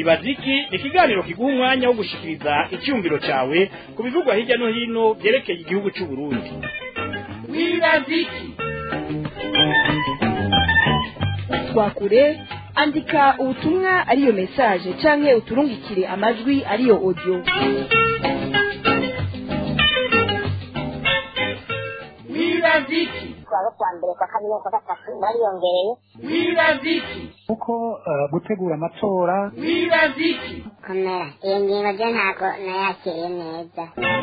wibaza iki ni ikiganiro kiguha umwanya wo gushikiriza icyumviro cyawe ku bivugwa hirya no hino byerekeye igihugu cy'u Burundi wibaza iki twakure andika ubutumwa ariyo message canke uturungikire amajwi ariyo audio wibaza iki kuwa kwa mbere kwa kabiri kwa gatatu bariyongereye wibaza iki kuko eh, gutegura amatora wibaza iki komera iyo ngingo ryo ntabwo nayakiriye neza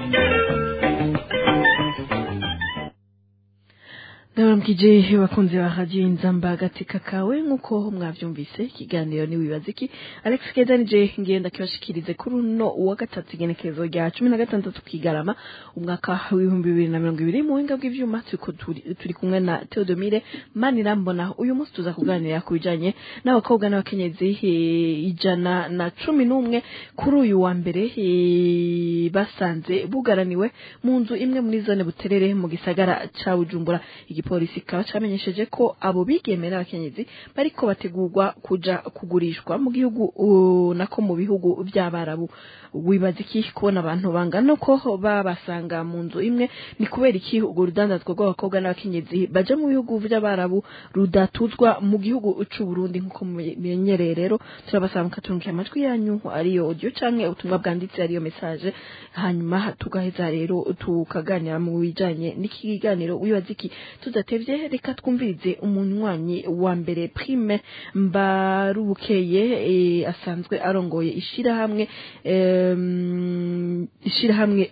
ndabaramukije bakunzi ba radiyo inzamba agateka kawe nk'uko mwabyumvise ikiganiro ntiwibaze iki alex keza nije ngenda kibashikirize kuri uno uwa gatatu igenekerezo rya cumi na gatandatu kigarama umwaka w'ibihumbi bibiri na mirongo ibiri mu buhinga bw'ivyuma turiko turi turi kumwe na theodomire manirambona uyu munsi tuza kuganira ku bijanye n'abakobwa n'abakenyezi eh, ijana na cumi n'umwe kuri uyu wa mbere eh, basanze bugaraniwe mu nzu imwe muri zone buterere mu gisagara ca bujumbura igipolisi kikaba camenyesheje ko abo bigeme n'abakenyezi bariko bategurwa kuja kugurishwa mu gihugu uh, nako mu bihugu vy'abarabu wibaza iki kubona abantu bangana uko babasanga mu nzu imwe ni kubera iki urwo rudandazwa rw'abakobwa n'abakenyezi baja mu bihugu vy'abarabu rudatuzwa mu gihugu c'u Burundi nk'uko mumenyereye rero turabasaba mukaturungikira amajwi yanyu ariyo audio canke ubutumwa bwanditse ariyo message hanyuma tugaheza rero tukaganira mu bijanye n'ikiganiro wibaza iki tudatevye reka twumvirize umunywanyi wa mbere prime mbarubukeye e, asanzwe arongoye ishirahamwe em, ishirahamwe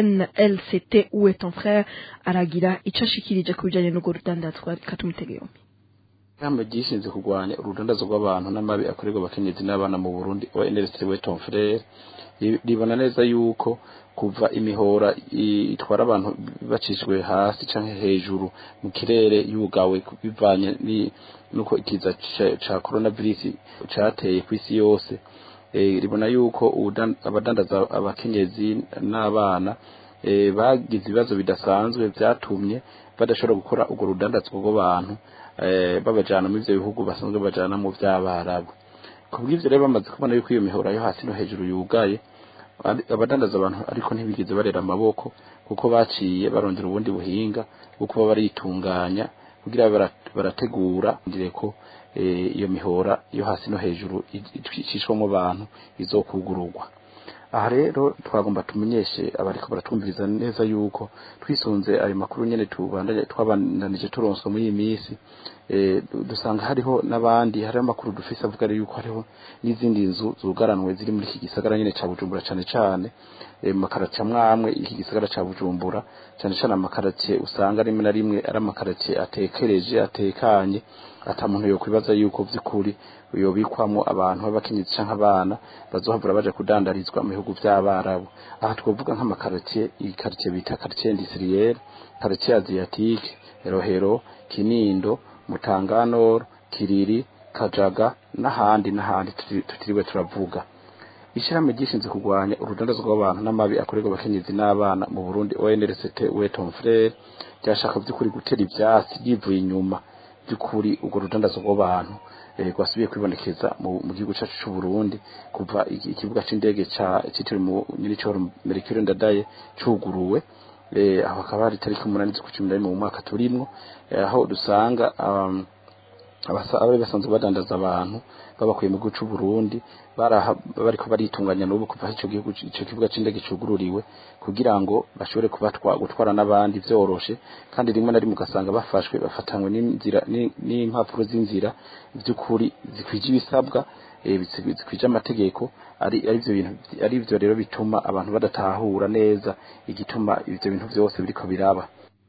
ONLCT où est ton frère aragira ico ashikirije ku bijanye n'urwo rudandazwa reka tumutege yompi Ihamba ryishinze kurwanya urudandazo rw'abantu n'amabi akorerwa abakenyezi n'abana mu Burundi ONLC Weton Frere ri- ribona neza yuko kuva imihora i- itwara abantu bacishwe hasi canke hejuru mu kirere yugawe ku- bivanye ni- nuko ikiza ca- ca coronavirus cateye kw'isi yose eh, ribona yuko ubudan- abadandaza abakenyezi n'abana eh, bagize ibibazo bidasanzwe vyatumye badashobora gukora urwo rudandazwa rw'abantu eh, babajana mu ivyo bihugu basanzwe bajana mu vy'abarabu kubw'ivyo rero bamaze kubona yuko iyo mihora yo hasi no hejuru yugaye ari- abadandaza abantu ariko ntibigeze barera amaboko kuko baciye barondera ubundi buhinga bwo kuba baritunganya kugira bara- barategura ndire ko eh, iyo mihora yo hasi no hejuru icishwamo abantu izokugururwa aha rero twagomba tumenyeshe abariko baratwumviriza neza yuko twisunze ayo makuru nyene tubandanye twabandanije turonswa muri iyi minsi eh, du- dusanga hariho n'abandi hariho amakuru dufise avuga rero yuko hariho n'izindi nzu zugaranwe ziri muri iki gisagara nyene ca Bujumbura cane cane eh, mu makaratie amwamwe iki gisagara ca Bujumbura cane cane amakaratie usanga rimwe na rimwe ari amakaratie atekereje atekanye ata muntu yokwibaza yuko vy'ukuri yobikwamo abantu b'abakenyezi canke abana bazohavura baje kudandarizwa mu bihugu vy'abarabu aha twovuga nk'amakaritiye iyi karitiye bita karitiye industrielle karitiye asiatique rohero kinindo mutanganoro kiriri kajaga n'ahandi n'ahandi tuti- tutiriwe turavuga ishirahamwe ryishinze kurwanya urudandazo rw'abantu n'amabi akorerwa abakenyezi n'abana mu Burundi ONLCT Weton Frere ryashaka vy'ukuri gutera ivyatsi yivuye inyuma by'ukuri urwo rudandazo rw'abantu eh, rwasubiye kwibonekeza mu mu gihugu cyacu cy'u Burundi kuva iki- ikibuga c'indege ca citiriwe mu nyiricoro Mercure Ndadaye cuguruwe eh, aho hakaba hari tariki umunani z'ukwa cumi na rimwe mu mwaka turimwo eh, aho dusanga um, abasa- abari basanzwe badandaza abantu babakuye mu gihugu c'u Burundi baraha bariko baritunganya n'ubu kuva aho ico gihugu ico kibuga c'indege cugururiwe kugira ngo bashobore kubatwa gutwara n'abandi vyoroshe kandi rimwe na rimwe ugasanga bafashwe bafatanywe n'inzira ni- n'impapuro z'inzira vy'ukuri zikwije ibisabwa eh, bizi- zikwije amategeko ari ari ivyo bintu ari ivyo rero bituma abantu badatahura neza igituma ivyo bintu vyose biriko biraba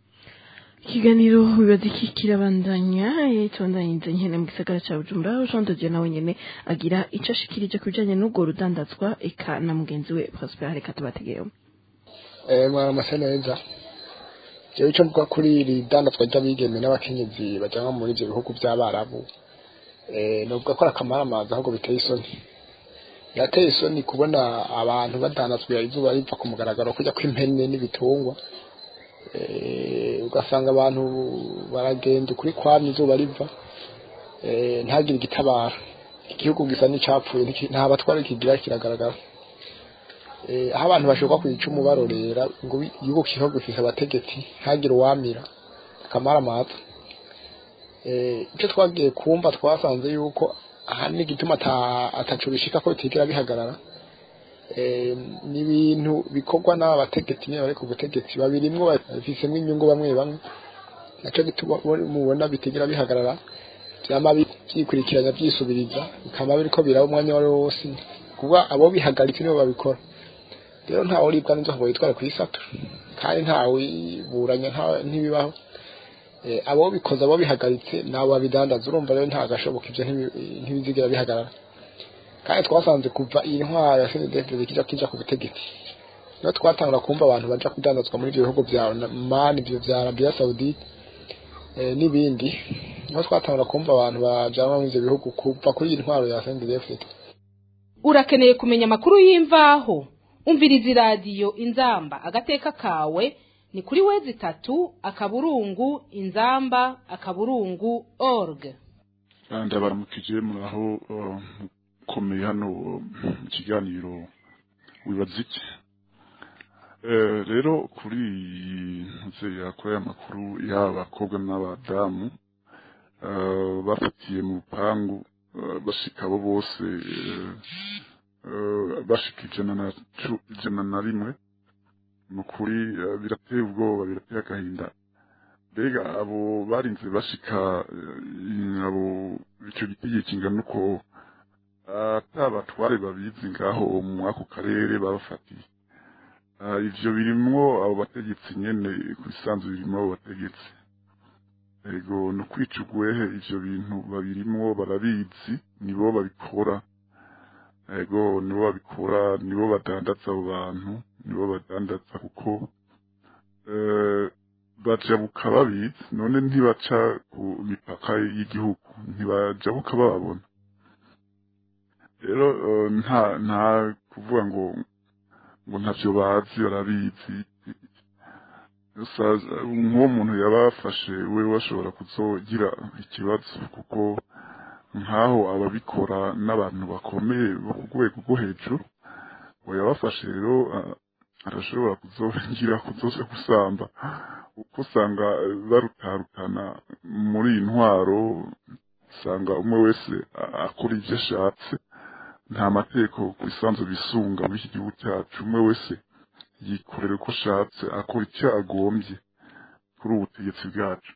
ikiganiro bibaza iki kirabandanya eh, tubandanyiriza nyene mu gisagara ca bujumbura aho jean dodier nawe nyene agira ico ashikirije ku bijanye n'urwo rudandazwa eka na mugenzi we prosper reka tubategeyo eh mwaramase neza jewe ico mvuga kuri iri dandazwa ry'abigeme n'abakenyezi bajanwa muri ivyo bihugu vy'abarabu eh novuga ko ari akamaramaza ahubwo biteye isoni birateye isoni kubona abantu badandazwa izuba riva ku mugaragaro kujya kw'impene n'ibitungwa eh ugasanga abantu baragenda ukuri kwamye izuba riva eh ntagire igitabara igihugu gisa n'icapfuye ntiki- nta batwara kigira kiragaragara Eh, aho abantu bashobora kwica icumu barorera ngo igihugu kiho gifise abategetsi ntagire uwamira akamara amaza Eh, icyo twagiye kumva twasanze yuko ahanini igituma ata- ataco bishika ko bitigera bihagarara Eh, ni ibintu bikorwa n'aba bategetsi nyine bari ku butegetsi babirimwo bafisemwo inyungu bamwe bamwe naco gituma bo- mubona bitigera bihagarara vyama bi- vyikurikiranya vyisubiriza bikaba biriko biraba umwanya wari wose kuba abo bihagaritse nibo babikora rero ntawe uribwa n'inzoka ngo yitware kw'isatu kandi ntawe wiburanya nta- ntibibaho Eh, abo bikoze abo bihagaritse nabo babidandaza urumva rero nta gashoboka ivyo ntibi- ntibizigera bihagarara kandi twasanze kuva iyi ntwaro ya senedefide kija kija ku butegetsi niho twatangura kumva abantu baja kudandazwa muri ivyo bihugu vya mani ivyo vya arabiya sawudite eh, n'ibindi niho twatangura kumva abantu bajanwa muri ivyo bihugu kuva kuri iyi ntwaro ya senedefide urakeneye kumenya amakuru y'imvaho umviriza iradiyo inzamba agateka kawe ni kuri wezi itatu akaburungu inzamba akaburungu org ndabaramukije muraho uh, mukomeye hano uh, mu kiganiro wibaza iki Eh, rero kuri iyi ntuze yakora y'amakuru y'abakobwa n'abadamu eh, bafatiye mu rupangu eh, bashika abo bose eh, eh, bashika ijana na cu- ijana na rimwe ni ukuri eh, birateye ubwoba birateye agahinda mbega abo barinze bashika eh, abo ico gitegeko kingana uko atabatware babizi ngaho mu ako karere babafatiye Ah, ivyo birimwo abo bategetsi nyene kubisanzwe birimwo abo bategetsi ego no kwica ugwehe ivyo bintu babirimwo barabizi nibo babikora ego nibo babikora nibo badandaza abo bantu nibo badandaza kuko eh, bajabuka babizi none ntibaca ku mipaka y'igihugu ntibajabuka bababona rero eh, nta nta kuvuga ngo ngo ntavyo bazi barabizi Gusa, nk'uwo muntu yabafashe we bashobora kuzogira ikibazo kuko nk'aho ababikora n'abantu bakomeye bo ku rwego rwo hejuru ngo yabafashe rero ah, arashobora kuzogira kuzoja gusamba kuko usanga eh, barutarutana muri iyi ntwaro usanga umwe wese a- akora ivyo ashatse nta mategeko ku isanzu bisunga muri iki gihugu cyacu umwe wese yikorera uko ashatse akora icyo agombye kuri ubu butegetsi bwacu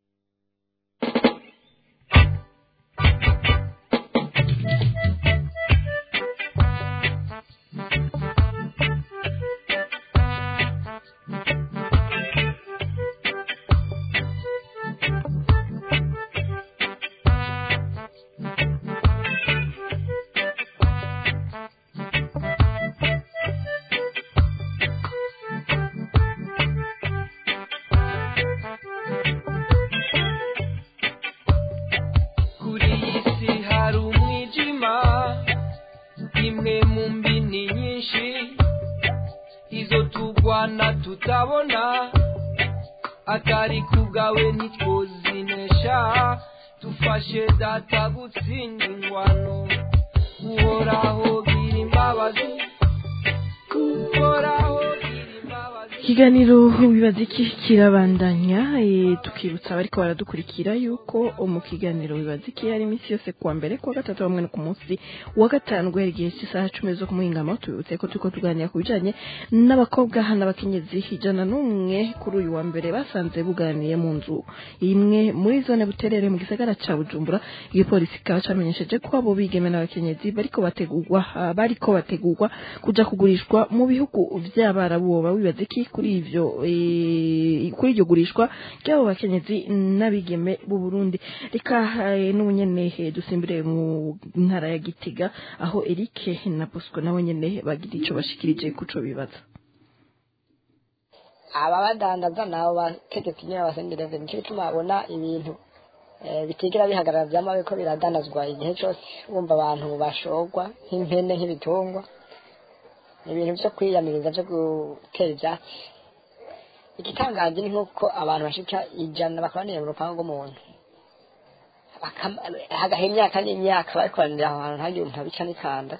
kuri iyi si hari umwijima imwe mu mbini nyinshi izo turwana tutabona atari ku bwawe ntitwozinesha dufashe data gutsinda ingwano uhoraho gira imbabazi uhoraho gira imbabazi ikiganiro wibaza iki kirabandanya eh, tukibutsa abariko baradukurikira yuko mu kiganiro wibaza iki hari iminsi yose kuwa mbere kuwa gatatu hamwe no ku munsi wa gatanu guhera igihe cy'isaha cumi zo kumuhingamo tubibutse ko turiko tuganira ku bijanye n'abakobwa n'abakenyezi ijana n'umwe kuri uyu wa mbere basanze buganiye mu nzu imwe muri zone buterere mu gisagara ca bujumbura igipolisi kikaba camenyesheje ko abo bigeme n'abakenyezi bariko bategurwa ah, bariko bategurwa kuja kugurishwa mu bihugu vy'abarabu woba wibaza iki kuri ivyo eh, kuri iryo gurishwa ry'abo bakenyezi n'abigeme b'u Burundi reka eh, n'ubu nyene eh, dusimbire mu ntara ya Gitega aho Eric na Bosco nabo nyene bagira ico bashikirije kuco bibaza aba badandaza nabo bategetsi nyine abasendereze nicyo gituma babona ibintu eh, bitigera bihagarara vyama biriko biradandazwa igihe cose wumva abantu bashorwa nk'impene nk'ibitungwa ni ibintu vyo kwiyamiriza vyo gutera ivyatsi igitangaje ni nk'uko abantu bashika ijana bakoraniye mu rupangu rw'umuntu bakama- hagaha imyaka n'imyaka barikoranira aho hantu ntagire umuntu abica n'ikanda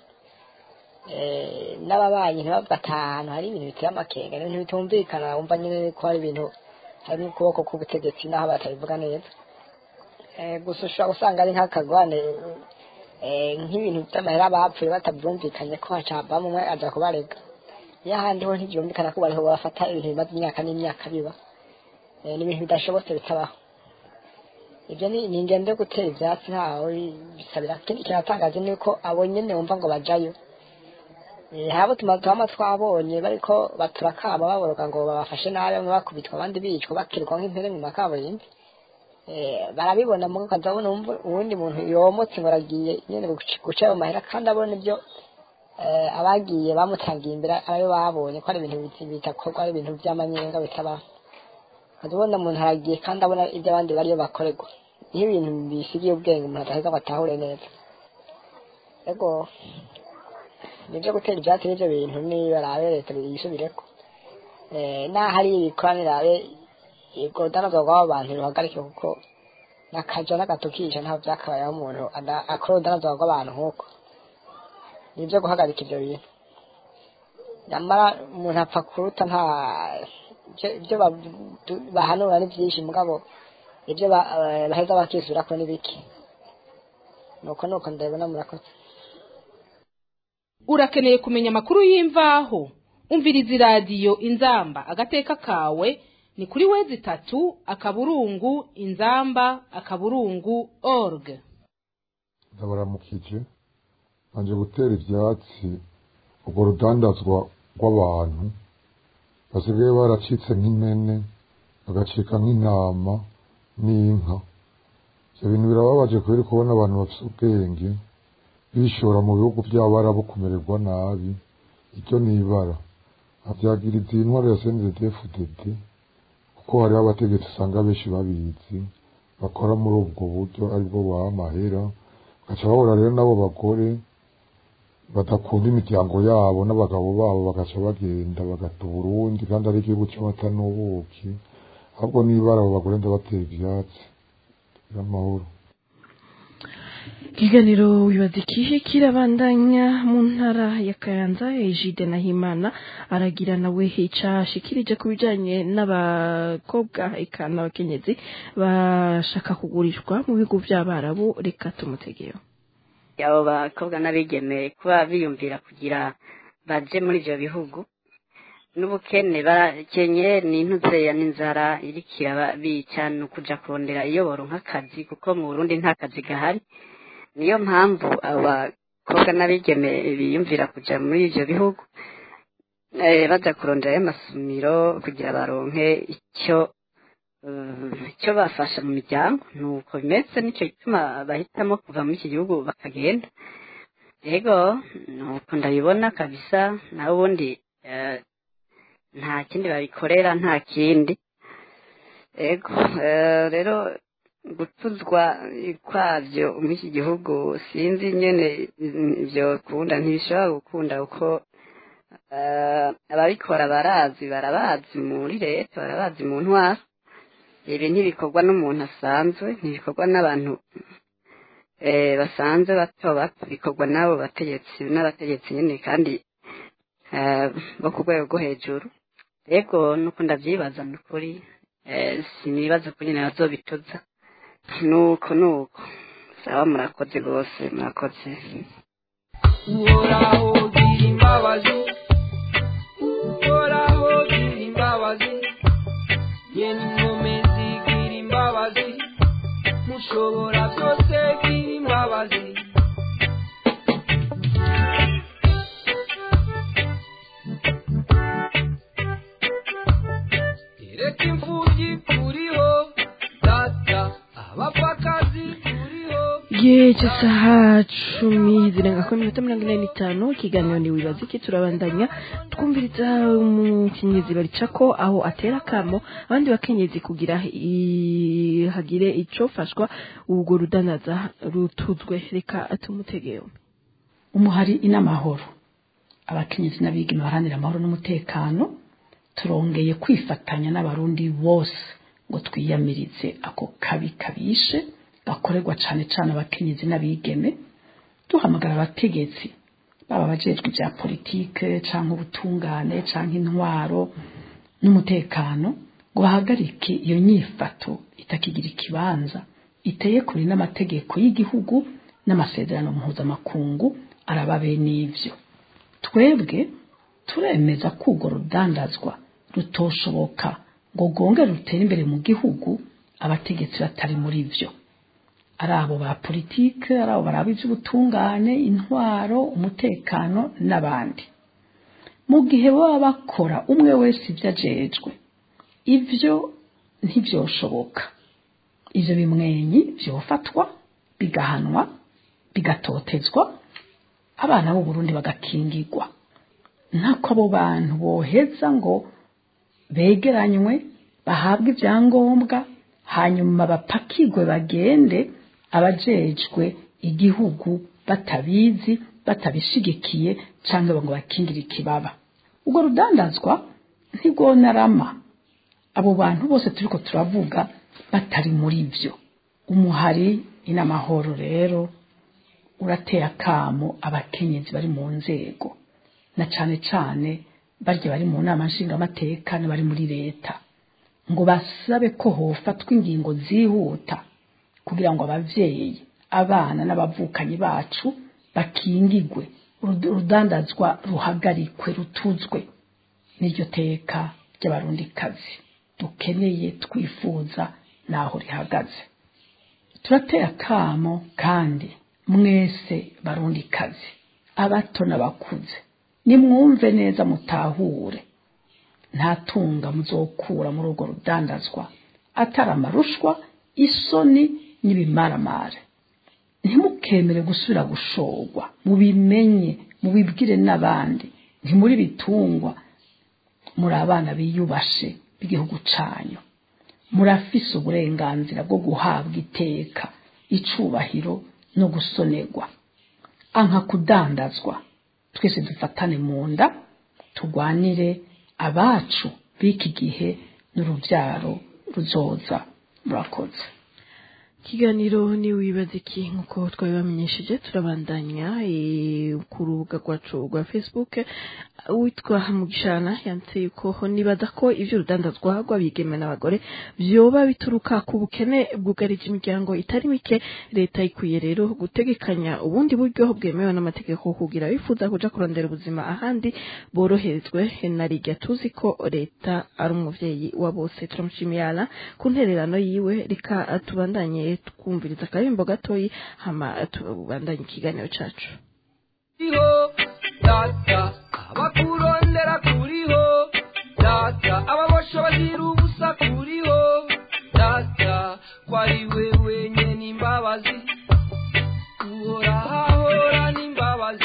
Eh, n'ababanyi ntibavuga ati aha hantu hari ibintu biteye amakenga ibintu bitumvikana wumva nyine ko hari ibintu harimo ukuboko k'ubutegetsi n'aho batabivuga neza Eh, gusa ushobora gusanga ari nk'akagwane eh, nk'ibintu by'amahera bapfuye batabyumvikanye ko hacabamo umwe aza kubarega iyo ahandi ho ntibyumvikana ko bariho bafata ibintu bimaze imyaka n'imyaka biba Eh, ni ibintu bidashobotse bitabaho ibyo ni ni ingendo yo gutera ibyatsi ntaho bisabira ikindi kinatangaje ni uko abo nyene wumva ngo bajayo Eh, habo tumaze twama twabonye bariko baturakama baboroga ngo babafashe nabi bamwe bakubitwa abandi bicwa bakirwa nk'impere mu makaburimbi Eh, barabibona mu ukazabona wumva uwundi muntu yomotse ngo aragiye nyene guca- guca ayo mahera kandi abona ibyo eh, abagiye bamutangiye imbere ayo babonye ko ari ibintu biti- bitakorwa ari ibintu by'amanyenga bitabaho ukazabona umuntu aragiye kandi abona ibyo abandi bariyo bakorerwa niho ibintu bisigiye ubwenge umuntu adaheza ngo atahure neza ego nibyo gutera ibyatsi n'ibyo bintu niba rabe leta yisubireko Eh, naho ari ibikoranira rabe ubwo rudanazwa rw'abo bantu ruhagarike kuko n'akaja n'agatukisha ntaho byakabayeho umuntu ada- akora urudanazwa rw'abantu nk'uko nibyo guhagarika ibyo bintu nyamara umuntu apfa kuruta nta ibyo- ibyo ba- du- bahanura ni byinshi mugabo ibyo ba- eh, baheza bakisubira ko ni bike nuko nuko ndabibona murakoze urakeneye kumenya amakuru y'imvaho umviriza iradiyo inzamba agateka kawe ni kuri wezi itatu akaburungu inzamba akaburungu org ndabaramukije banje gutera ivyatsi urwo rudandazwa rw'abantu basigaye baracitse nk'impene bagacika nk'intama n'inka ivyo bintu birababaje kubera kubona abantu bafise ubwenge bishora mu bihugu by'abarabu kumererwa nabi iryo ni ibara havyagiriza iyi ntwaro ya CNDD-FDD kuko hariho abategetsi usanga benshi babizi bakora muri ubwo buryo aribwo baha amahera bagaca bahura rero n'abo bagore badakunda imiryango yabo n'abagabo babo bagaca bagenda bagata uburundi kandi ari igihugu cy'amata n'ubuki ahubwo nibara abo bagore ndabatera ivyatsi y'amahoro ikiganiro wibaza ikihe kirabandanya mu ntara ya kayanza ejide na himana aragira nawe ica ashikirije ku bijanye n'abakobwa eka n'abakenyezi bashaka kugurishwa mu bihugu by'abarabu reka tumutegeyo abo bakobwa n'abigeme kuba biyumvira kugira baje muri ibyo bihugu n'ubukene barakenye n'intuzeya n'inzara irikira bica ni ukuja kurondera iyo boronka akazi kuko mu burundi nta kazi gahari niyo mpamvu abakobwa n'abigeme biyumvira kuja muri ivyo bihugu eh, baja kurondera amasumiro kugira baronke icyo eh, icyo bafasha mu miryango nuko bimeze nicyo gituma bahitamo kuva muri iki gihugu bakagenda yego nuko ndabibona kabisa naho ubundi eh, nta kindi babikorera nta kindi yego eh, rero gutuzwa kwabyo muri iki gihugu sinzi nyene ibyo kunda ntibishobora gukunda kuko eh, ababikora barazi barabazi muri leta barabazi mu ntwaro ibi ntibikorwa n'umuntu asanzwe ntibikorwa n'abantu eh, basanzwe bato bato bikorwa n'abo bategetsi n'abategetsi nyine kandi eh, bo ku rwego rwo hejuru yego nuko ndavyibaza ni ukuri eh, sinibaza ko nyine bazobituza nuko nuko sawa murakoze rwose murakoze uhoraho gira imbabazi uhoraho gira imbabazi yeni nkomezi gira imbabazi mushobora byose gira imbabazi reka imfubyi kuriho data abapfakazi kuriho igihe cy'isaha cumi zirenga kuri minota mirongo ine n'itanu ikiganiro ni wibaza iki turabandanya twumviriza umukenyezi barica ko aho atera akamo abandi bakenyezi kugira i- hagire icofashwa ubwo rudanaza rutuzwe reka tumutegeyo umuhari inamahoro abakenyezi n'abigeme baharanira amahoro n'umutekano turongeye kwifatanya n'abarundi bose ngo twiyamirize ako kabi kabishe gakorerwa cane cane abakenyezi n'abigeme duhamagara abategetsi baba abajejwe ibya politike canke ubutungane canke intwaro n'umutekano ngo bahagarike iyo nyifato itakigira ikibanza iteye kuri n'amategeko y'igihugu n'amasezerano mpuzamakungu araba bene ivyo twebwe turemeza ko urwo rudandazwa rutoshoboka ngo rwongere rutere imbere mu gihugu abategetsi batari muri vyo ari abo ba politike ari abo baraba ivy'ubutungane intwaro umutekano n'abandi mu gihe baba bakora umwe wese ibyo ajejwe ivyo ntivyoshoboka ivyo bimwenyi vyofatwa bigahanwa bigatotezwa abana b'u Burundi bagakingirwa ntako abo bantu boheza ngo begeranywe bahabwe ibyangombwa hanyuma bapakirwe bagende abajejwe igihugu batabizi batabishigikiye cyangwa ngo bakingire ikibaba ubwo rudandazwa ntirwonarama abo bantu bose turiko turavuga batari muri byo umuhari inamahoro rero urateye akamo abakenyezi bari mu nzego na cane cane barya bari mu nama nshingamateka bari muri leta ngo basabe ko hofatwa ingingo zihuta kugira ngo abavyeyi abana n'abavukanyi bacu bakingigwe urudandazwa ruhagarikwe rutuzwe n'iryo teka ry'abarundikazi dukeneye twifuza naho rihagaze turateye akamo kandi mwese barundikazi abato n'abakuze nimwumve neza mutahure nta tunga muzokura muri urwo rudandazwa atari amarushwa isoni n'ibimaramare ntimukemere gusubira gushorwa mubimenye mubibwire n'abandi ntimuri bitungwa muri abana biyubashe b'igihugu canyu murafise uburenganzira bwo guhabwa iteka icubahiro no gusonerwa anka kudandazwa twese dufatane mu nda turwanire abacu b'iki gihe n'urubyaro ruzoza murakoze ikiganiro ni wibaza iki nk'uko twabibamenyesheje turabandanya ku rubuga rwacu rwa facebook witwa mugishana yanditse yuko nibaza ko ibyo urudandazwa rw'abigeme n'abagore byoba bituruka ku bukene bwugarije imiryango itari mike leta ikwiye rero gutegekanya ubundi buryo bwemewe n'amategeko kugira bifuza kuja kurondera ubuzima ahandi boroherezwe na rijya tuzi ko leta ari umuvyeyi wa bose turamushimiyana ku ntererano yiwe reka tubandanye twumviriza akaririmbo gatoyi hama tubandanye ikiganiro cacu kuriho data abakurondera kuriho data ababosha bazira ubusa kuriho data kwari we wenyene imbabazi uhorahahora n'imbabazi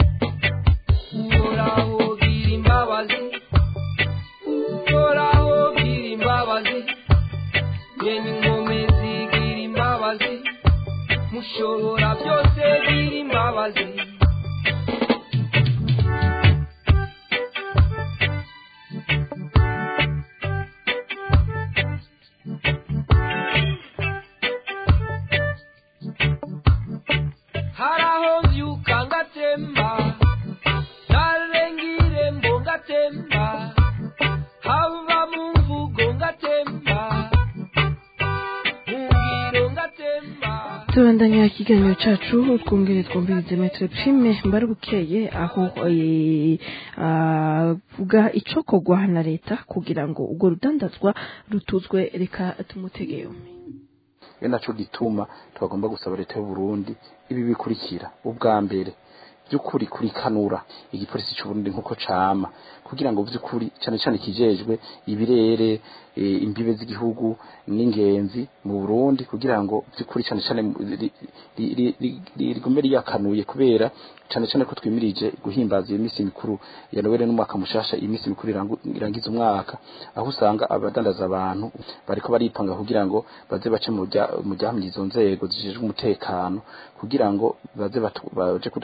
uhoraho gira imbabazi uhoraho gira imbabazi nyene inkomezi gira imbabazi mushobora byose gira imbabazi haraho mvyuka ngatemba narengire mbo ngatemba hava mu mvugo ngatemba mu ngiro ngatemba tubandanya ikiganiro cacu twongere twumvirize metre prime mbarubukeye aho eh, avuga icokorwa na leta kugira ngo urwo rudandazwa rutuzwe reka tumutege yombi iyo naco gituma twagomba gusaba leta y'u Burundi ibi bikurikira ubwa mbere by'ukuri kurikanura igipolisi cy'u Burundi nkuko cama kugira ngo by'ukuri cyane cyane kijejwe ibirere e, imbibe z'igihugu n'ingenzi mu Burundi kugira ngo by'ukuri cyane cyane rigume riyakanuye kubera cyane cyane ko twimirije guhimbaza iyo minsi mikuru ya Noel n'umwaka mushasha iyi minsi mikuru irangu- irangiza umwaka aho usanga abadandaza abantu bariko baripanga kugira ngo baze bace mu rya- mu ryahamye izo nzego zijejwe umutekano kugira ngo baze batu- baje kudandaza abantu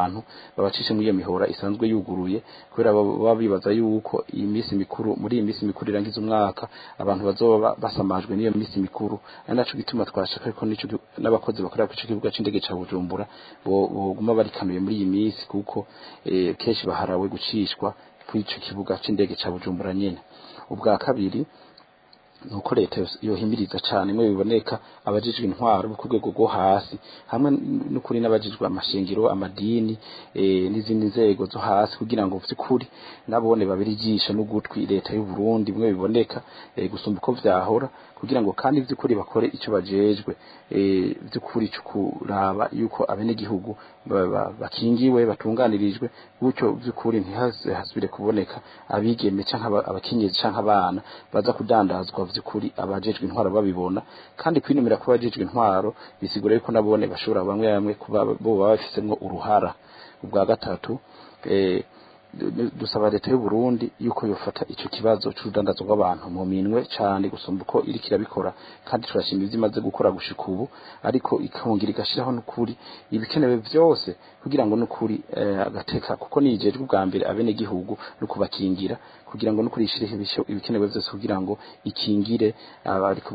bantu babacishe muri iyo mihora isanzwe yuguruye kubera baba bibaza yuko iyi minsi mikuru muri iyi minsi mikuru irangiza umwaka abantu bazoba basamajwe n'iyo minsi mikuru ari naco gituma twashaka ko nico n'abakozi bakorera ku kibuga c'indege ca Bujumbura boguma barikanuye muri iyi minsi kuko eh, kenshi baharawe gucishwa kuri ico kibuga c'indege ca Bujumbura nyene ubwa kabiri nuko leta yohimiriza cyane mwe biboneka abajijwe intwaro ku rwego rwo hasi hamwe n'ukuri n'abajijwe amashingiro amadini e, n'izindi nzego zo hasi kugira ngo vy'ukuri nabone babiri ijisho n'ugutwi leta y'u Burundi mwe biboneka e, gusumba uko vyahora kugira ngo kandi vy'ukuri bakore ico bajejwe e, vy'ukuri cyo kuraba yuko abenegihugu bakingiwe batunganirijwe gutyo vy'ukuri ntihasubire kuboneka abigeme canke abakenyezi canke abana baza kudandazwa vy'ukuri abajejwe intwaro babibona kandi kwinumira ko abajejwe intwaro bisigura yuko nabone bashobora bamwe bamwe kuba bo baba bafisemwo uruhara ubwa gatatu eh, dusaba leta y'u Burundi yuko yofata ico kibazo c'urudandazo rw'abantu mu minwe cane gusumba uko iriko irabikora kandi turashima ivyo imaze gukora gushika ubu ariko ikongera igashiraho n'ukuri ibikenewe vyose kugira ngo n'ukuri eh, agateka kuko nijejwe ubwa mbere abene gihugu no kubakingira kugira ngo n'ukuri ishireho ibikenewe vyose kugira ngo ikingire abariko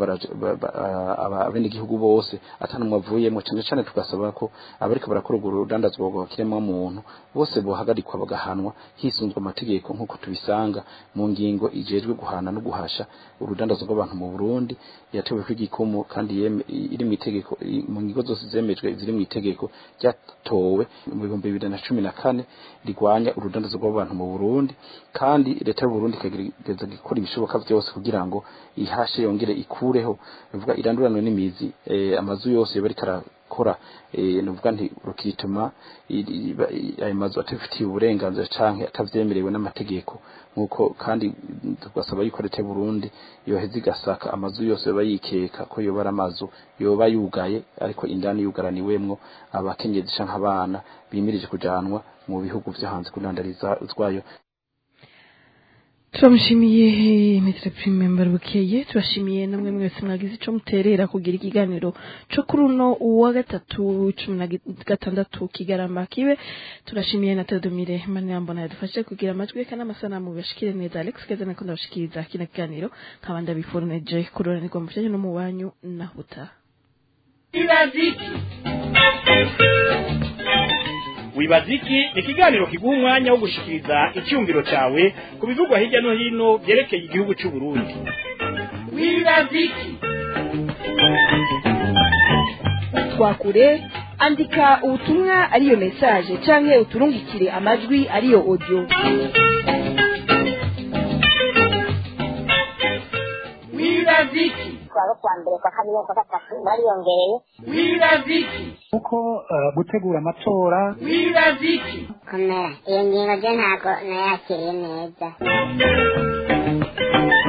abene gihugu bose atanumwe avuyemo cane cane tugasaba ko abariko barakora urwo rudandazwa rw'abakiremwa muntu bose bohagarikwa bagahanwa hisunzwe amategeko nk'uko tubisanga mu ngingo ijejwe guhana no guhasha urudandazo rw'abantu mu Burundi yatewe kw'igikumu kandi iri mu itegeko mu ngingo zose zemejwe ziri mu itegeko ryatowe mu bihumbi bibiri na cumi na kane rigwanya urudandazo rw'abantu mu Burundi kandi leta y'u Burundi ikagerageza gukora ibishoboka vyose kugira ngo ihashe yongere ikureho bivuga iranduranwe n'imizi eh, amazu yose bari karakora eh, nuvuga nti rukituma ayo mazu atafitiye uburenganzira canke atavyemerewe n'amategeko nkuko kandi tugasaba yuko leta y'u Burundi yoheza igasaka amazu yose yoba yikeka ko yoba ari amazu yoba yugaye ariko indani yugaraniwemwo abakenyezi canke abana bimirije kujanwa mu bihugu vyo hanze kudandarizwayo turamushimiye metero prime mbarubukeye turashimiye namwe mwese mwagize ico muterera kugira ikiganiro co kuri uno uwa gatatu cumi na gatandatu kigarama kibe turashimiye na tedomire manirambona yadufashe kugira amajwi eka n'amasanamu bibashikire neza alex keza nako ndabashikiriza kino kiganiro nkaba ndabiforuneje kuroranirwa mu vyanyu no mu wanyu nahuta ibaziki wibaziki ni ikiganiro kiguha umwanya wo gushikiriza icyumviro cyawe ku bivugwa hirya no hino byerekeye igihugu cy'u Burundi wibaziki twakure andika ubutumwa ariyo message canke uturungikire amajwi ariyo audio wibaziki twaba kwa mbere kwa kabiri kwa gatatu bariyongereye wibaziki kuko eh, gutegura amatora wibaziki komera iyo ngingo je ntago nayakiriye neza